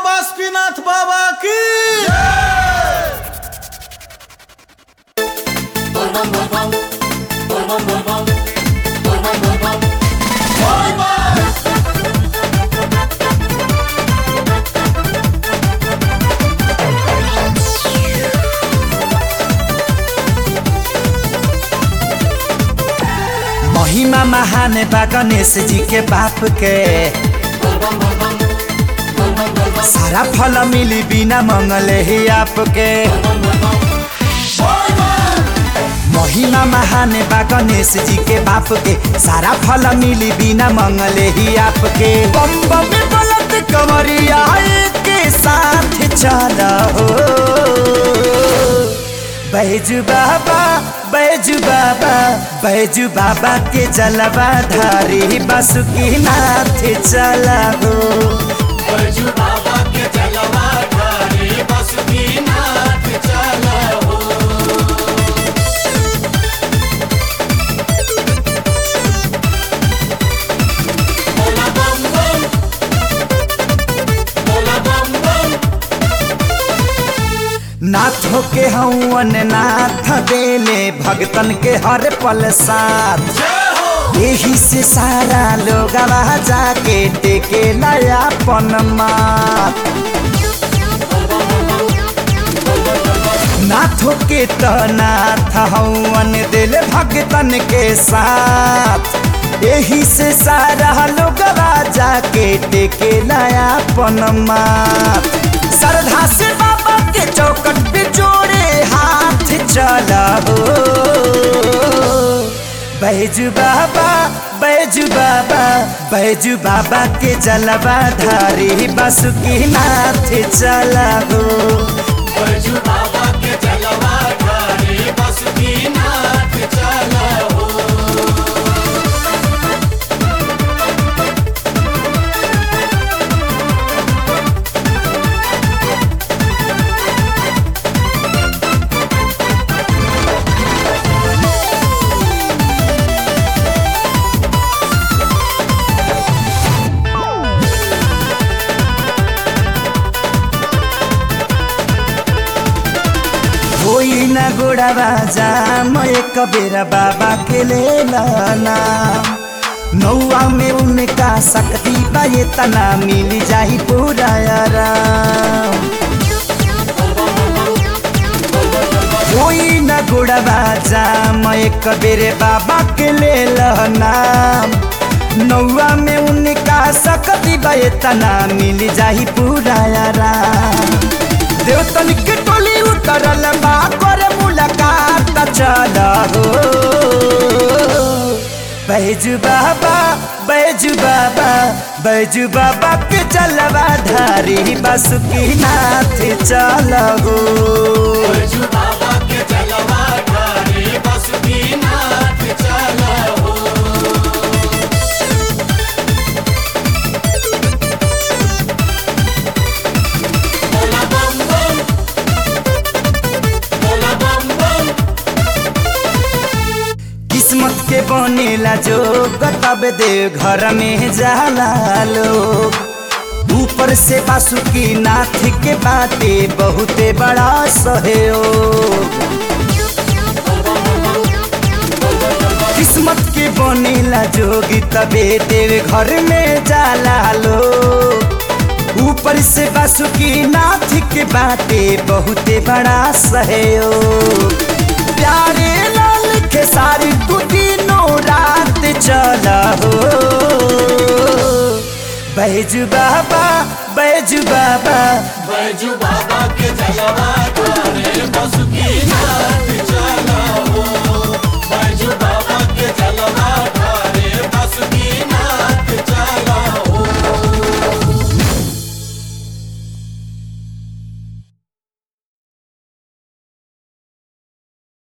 बासुकीनाथ बाबा की महिमा महान बा गणेश जी के बाप के सारा फल मिली बिना मंगले ही आपके महिमा महान बा गणेश जी के बाप के सारा फल मिली बिना मंगले ही आपके बम बम बलत कमरिया के साथ चला हो बैजू बाबा बैजू बाबा बैजू बाबा के जलवा धारी बासुकी नाथ चला हो बैजू बाबा के जलवा धारी बासुकीनाथ चला हो बोला बम बम बोला बम बम नाथ के हवन नाथ देले भगतन के हर पल साथ जय हो यही से सारा लोग जाके टेके नया पन मात नाथों के तो नाथ हवन दिल भगतन के साथ यही से सारा लोग जाके टेके नया पन मात श्रद्धा से बाबा के चौकट पे जोड़े हाथ चला हो बैजू बाबा बैजू बाबा बैजू बाबा के जलवा धारी बासुकी नाथ चला हो बैजू बाबा के जलवा धारी बासुकीनाथ चला हो कोई न गोड़ावा जाम एक बेरा बाबा के ले लाना नौआ में उनका शक्ति बा ये तना मिल जाही पूरा आराम कोई न गोड़ावा जाम एक बेरे बाबा के ले लाना नौआ में उनका शक्ति बा ये तना मिल जाही पूरा आराम देवतन के टोली उतरल बा करे मुलाकात चल हो बैजू बाबा बैजू बाबा बैजू बाबा के चलवा धारी बासुकी नाथ चल हो बैजू बाबा के जलवा धारी बासुकीनाथ चला हो बोला बम बम बोला बम बम किस्मत के बनेला जो तब दे घर में जाला लोग ऊपर से बासुकी नाथ के बाटे बहुते बड़ा सहयोग किस्मत के बनेला जोगी तबे देव घर में जाला लोग ऊपर से बासुकी नाथ के बाटे बहुते बड़ा सहयोग प्यारे लाल के सारी तू तीनों रात चला हो बैजू बाबा बैजू बाबा बैजू बाबा के जलवा धारे बासुकीनाथ